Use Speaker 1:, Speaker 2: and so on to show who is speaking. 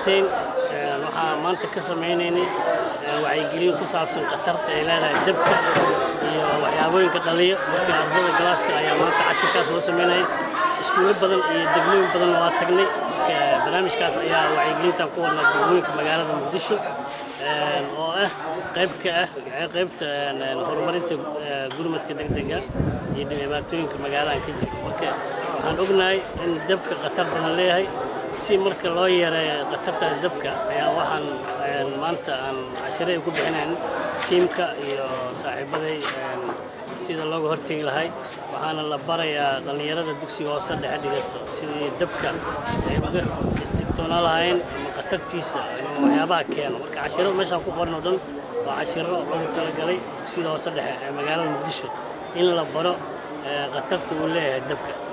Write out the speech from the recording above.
Speaker 1: mahadsantiin waxaa maanta ka samaynaynay wacyigelin ku saabsan khatarta ay leedahay dabka iyo waxyaabooyinka dhaliya marka ardada galaaska ayaa maanta cashirkaas loo samaynaya iskuulo badan iyo degmooyin badanna waa tagnay barnaamijkaas ayaa wacyigelintan ku wadnaa degmooyinka magaalada muqdisho oo ah qayb ka ah qaybta horumarinta gurmadka degdega iyo dhibaatooyinka magaaladan ka jira marka waxaan ognahay in dabka khatar badan leeyahay si marka loo yareeyo khatartaas dabka ayaa waxaan maanta aan cashiray ku bixinayn tiimka iyo saaxiibaday sida looga hortegi lahay waxaana la barayaa dhallinyarada dugsiga hoose dhexe dhigato sidii dabka ay uga digtoonaa lahayn ama khatartiisa ama waxyaabaha keeno marka cashiro meeshaan ku qoran oo dhan waa cashiro loogu talagalay dugsiyada hoose dhexe ee magaalada muqdisho in la baro khatarta uu leeyahay dabka